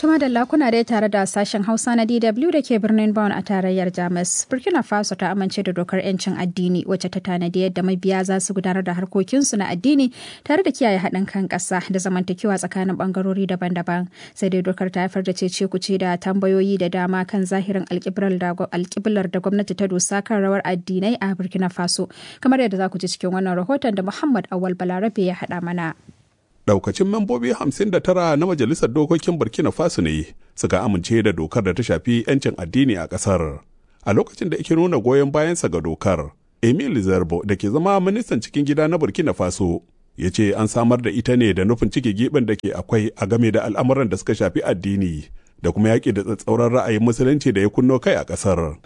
Tuma da kuna dai tare da sashen Hausa na DW da ke birnin Bonn a tarayyar Jamus. Burkina Faso ta amince da dokar 'yancin addini wacce ta tanadi yadda mabiya za su gudanar da harkokinsu na addini tare da kiyaye haɗin kan ƙasa da zamantakewa tsakanin ɓangarori daban-daban. Sai dai dokar ta haifar da cece kuce da tambayoyi da dama kan zahirin alƙiblar da gwamnati ta dosa kan rawar addinai a Burkina Faso. Kamar yadda za ku ji cikin wannan rahoton da Muhammad Awal Balarabe ya haɗa mana. daukacin membobi 59 na majalisar dokokin burkina faso ne suka amince da dokar da ta shafi 'yancin addini a kasar a lokacin da ake nuna goyon bayansa ga dokar emil zarbo da ke zama ministan cikin gida na burkina faso ya ce an samar da ita ne da nufin cike giɓin da ke akwai a game da al'amuran da suka shafi addini da kuma yaƙi da tsatsauran ra'ayin musulunci da ya kunno kai a ƙasar.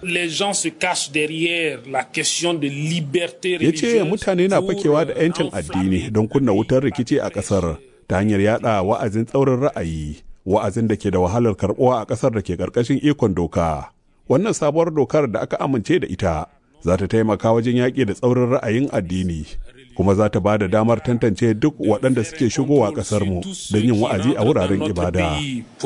Ya ce mutane na fakewa da 'yancin addini don kunna wutar rikici a ƙasar ta hanyar yada wa'azin tsaurin ra'ayi, wa'azin da ke da wahalar karɓuwa a ƙasar da ke ƙarƙashin ikon doka. Wannan sabuwar dokar da aka amince da ita za ta taimaka wajen yaƙi da tsaurin ra'ayin addini. kuma za ta ba da damar tantance duk waɗanda suke shigowa ƙasarmu don yin wa'azi a wuraren ibada.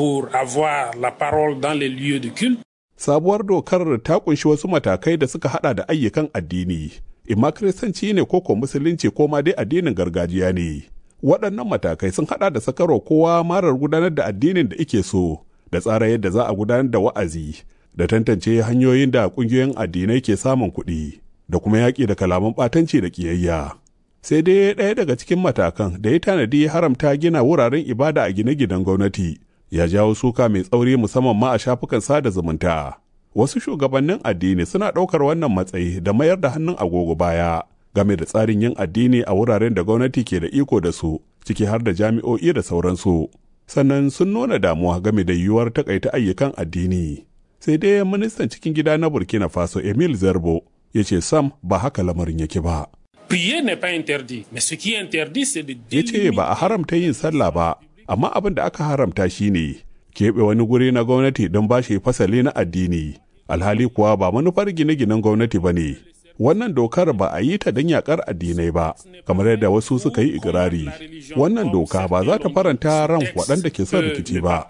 Sabuwar dokar ta kunshi wasu matakai da suka hada da ayyukan addini, imma kiristanci ne ko ko musulunci ko ma dai addinin gargajiya ne. Waɗannan matakai sun hada da sakarwa kowa marar gudanar da addinin da ike so, da tsara yadda za a gudanar da wa'azi, da tantance hanyoyin da ƙungiyoyin addinai ke samun kuɗi, da kuma yaƙi da kalaman ɓatanci da ƙiyayya. sai dai ɗaya daga cikin matakan da ya tanadi haramta gina wuraren ibada a gine-ginen gwamnati ya jawo suka mai tsauri musamman ma a shafukan sada zumunta wasu shugabannin addini suna ɗaukar wannan matsayi da mayar da hannun agogo baya game da tsarin yin addini a wuraren da gwamnati ke da iko da su ciki har da jami'o'i da sauransu sannan sun nuna damuwa game da yiwuwar takaita ayyukan addini sai dai ministan cikin gida na burkina faso emil zarbo ya ce sam ba haka lamarin yake ba Prier n'est pas interdit, mais ce qui est interdit c'est de ya ce ba a haramta yin sallah ba amma abin da aka haramta shine keɓe wani guri na gwamnati don ba shi fasali na addini alhali kuwa ba manufar gine-ginen gwamnati ba ne wannan dokar ba a yi ta don yakar addinai ba kamar yadda wasu suka yi ikirari wannan doka ba za ta faranta ran waɗanda ke son rikici ba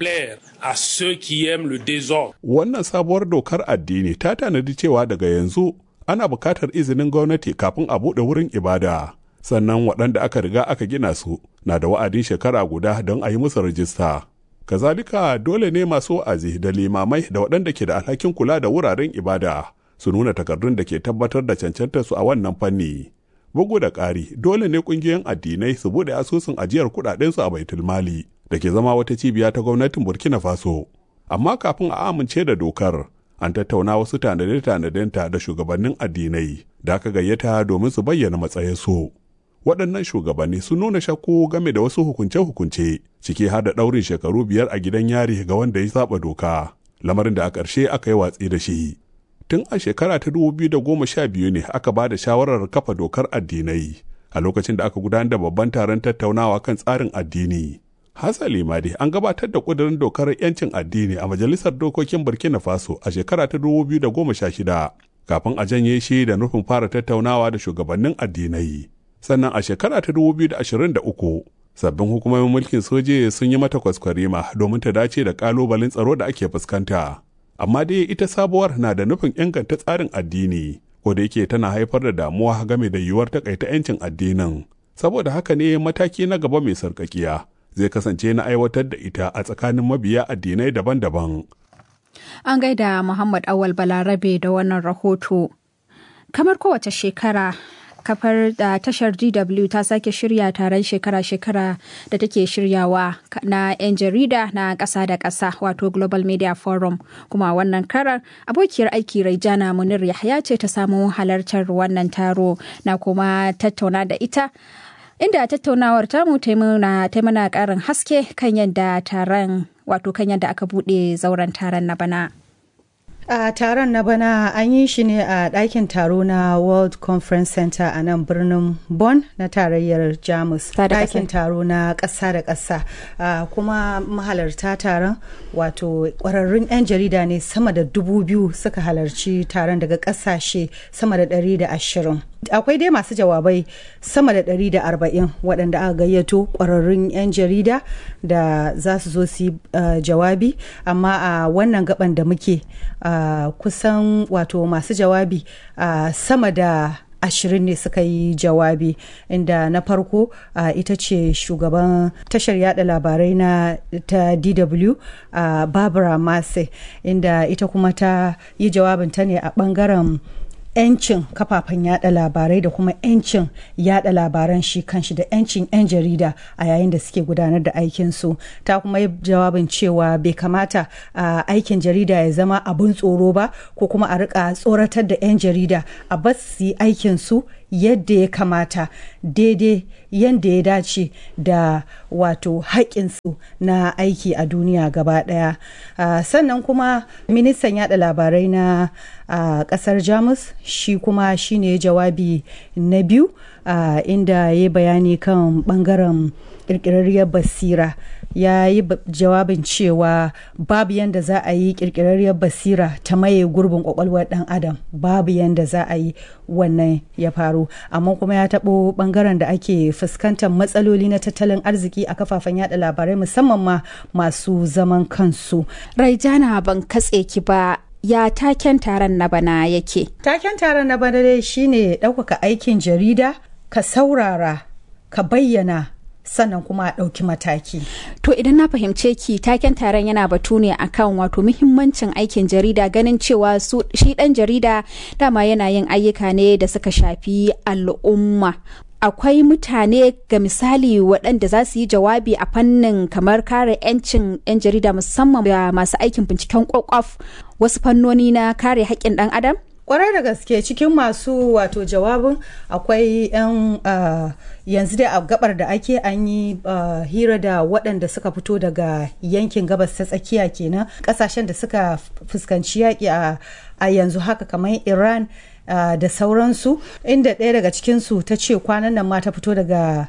wannan sabuwar dokar addini ta tanadi cewa daga yanzu ana bukatar izinin gwamnati kafin a buɗe wurin ibada sannan waɗanda aka riga aka gina su na da wa'adin shekara guda don a yi musu rajista kazalika dole ne masu wa'azi da limamai da waɗanda ke da alhakin kula da wuraren ibada su nuna takardun da ke tabbatar da cancantar su a wannan fanni bugu da ƙari dole ne ƙungiyoyin addinai su buɗe asusun ajiyar kuɗaɗen su a baitul mali da ke zama wata cibiya ta gwamnatin burkina faso amma kafin a amince da dokar an tattauna wasu tanade-tanadenta da shugabannin addinai da aka gayyata domin su bayyana matsayinsu. Waɗannan shugabanni sun nuna shakku game da wasu hukunce-hukunce ciki har da ɗaurin shekaru biyar a gidan yari ga wanda ya saba doka, lamarin da a ƙarshe aka yi watsi da shi. Tun a shekara ta dubu biyu da goma sha biyu ne aka ba da shawarar kafa dokar addinai a lokacin da aka gudanar da babban taron tattaunawa kan tsarin addini. Hasali ma dai an gabatar da ƙudurin dokar 'yancin addini a Majalisar Dokokin Burkina Faso a shekara ta 2016 kafin a janye shi da nufin fara tattaunawa da shugabannin addinai. Sannan a shekara ta 2023 sabbin hukumomin mulkin soje sun yi mata kwaskwarima domin ta dace da ƙalubalen tsaro da ake fuskanta. Amma dai ita sabuwar na da nufin inganta tsarin addini, ko da yake tana haifar da damuwa game da yiwuwar takaita 'yancin addinin. Saboda haka ne mataki na gaba mai sarƙaƙiya zai kasance na aiwatar da ita a tsakanin mabiya addinai daban-daban. An gaida Muhammad Awal Balarabe da wannan rahoto. Kamar kowace shekara, kafar da tashar DW ta sake shirya taron shekara-shekara da take shiryawa na 'yan jarida na ƙasa da ƙasa wato Global Media Forum. Kuma wannan karar abokiyar aiki Raijana Munir Yahya ce ta samu halartar wannan taro na kuma tattauna da ita. inda tattaunawar tamu ta mana karin haske kan yadda taron wato kan yadda aka bude zauren taron na bana. a taron na bana an yi shi ne a ɗakin taro na world conference center a nan birnin bonn na tarayyar jamus ɗakin taro na ƙasa da ƙasa kuma mahalarta taron wato ƙwararrun 'yan jarida ne sama da dubu biyu suka halarci taron daga ƙasashe sama da ɗari da ashirin akwai dai masu jawabai sama da 140 waɗanda aka gayyato ƙwararrun 'yan jarida da za su zo su yi jawabi amma a wannan gaban da muke kusan wato masu jawabi sama da ashirin ne suka yi jawabi inda na farko uh, ita ce shugaban tashar yada labarai na ta dw uh, barbara masse inda ita kuma ta yi jawabinta ne a bangaren 'yancin kafafen yada labarai da kuma 'yancin yada labaran shi kanshi da 'yancin 'yan jarida a yayin da suke gudanar da aikinsu ta kuma yi jawabin cewa bai kamata a aikin jarida ya zama abin tsoro ba ko kuma a rika tsoratar da 'yan jarida a bas su yi aikinsu yadda ya kamata daidai yadda ya dace da wato haƙƙinsu na aiki a duniya gaba ɗaya uh, sannan kuma ministan yada labarai na uh, ƙasar jamus shi kuma shine jawabi na biyu uh, inda ya bayani kan ɓangaren ƙirƙirarriyar basira ya yi jawabin cewa babu yadda za a yi kirkirarriyar basira ta maye gurbin kwakwalwar dan adam babu yadda za a yi wannan ya faru amma kuma ya taɓo bangaren da ake fuskantar matsaloli na tattalin arziki a kafafen yada labarai musamman ma masu zaman kansu raijana ban katse ki ba ya taken taron na bana yake taken taron na bana dai shine ɗaukaka aikin jarida ka saurara ka bayyana sannan kuma a ɗauki mataki. To idan na fahimce ki taken taron yana batu ne akan wato muhimmancin aikin jarida ganin cewa su shi ɗan jarida dama yana yin ayyuka ne da suka shafi al'umma. Akwai mutane ga misali waɗanda za su yi jawabi a fannin kamar kare 'yancin 'yan jarida musamman da masu aikin binciken kwakwaf wasu fannoni na kare haƙƙin ɗan adam? kwarai da gaske cikin masu wato jawabin akwai 'yan uh, yanzu dai a gabar da ake an yi uh, hira da waɗanda suka fito daga yankin gabas ta tsakiya kenan ƙasashen da suka fuskanci yaƙi a yanzu haka kamar iran uh, da sauransu inda ɗaya daga cikinsu ta ce kwanan nan ma ta fito daga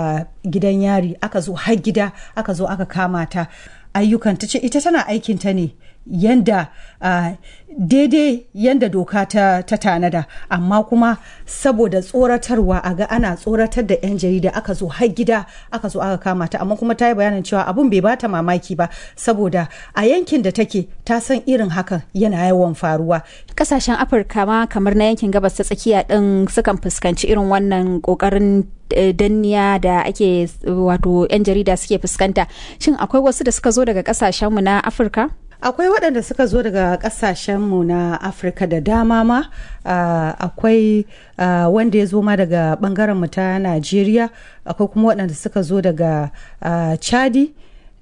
gidan yari aka zo har gida aka zo aka kama ta ayyukan ta ce ita tana aikinta ne yanda uh, daidai yanda doka ta, ta tanada amma kuma saboda tsoratarwa a ga ana tsoratar da 'yan jarida aka zo har gida aka zo aka kama ta amma kuma ta yi bayanin cewa abun bai bata mamaki ba saboda a yankin da take ta san irin hakan yana yawan faruwa kasashen afirka ma kamar na yankin gabas ta tsakiya din sukan fuskanci irin wannan kokarin danniya da ake wato 'yan jarida suke fuskanta shin akwai wasu da suka zo daga kasashenmu na afirka akwai waɗanda suka zo daga ƙasashenmu na afirka da dama ma uh, akwai uh, wanda ya zo ma daga ɓangaren mu ta najeriya akwai kuma waɗanda suka zo daga uh, chadi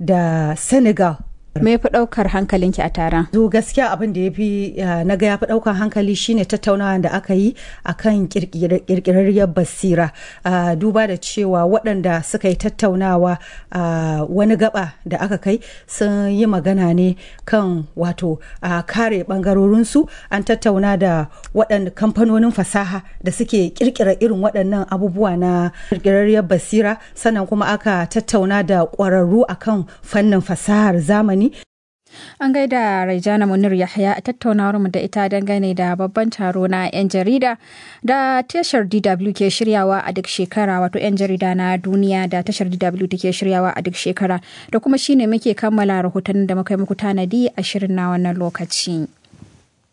da senegal me fi ɗaukar hankalinki a taron zo gaskiya abin da ya fi na ga ya fi ɗaukar hankali shine tattaunawa da aka yi akan kirkirarriyar basira duba da cewa waɗanda suka yi tattaunawa wani gaba da aka kai sun yi magana ne kan wato kare ɓangarorinsu an tattauna da waɗanda kamfanonin fasaha da suke kirkira irin waɗannan abubuwa na kirkirarriyar basira sannan kuma aka tattauna da ƙwararru akan fannin fasahar zamani An gaida Raijana Munir Yahya a tattaunawar mu da ita dangane da babban taro na 'yan jarida da tashar DW ke shiryawa a duk shekara wato 'yan jarida na duniya da tashar DW take shiryawa a duk shekara da kuma shine muke kammala rahotannin da muka yi muku tanadi a shirin na wannan lokaci.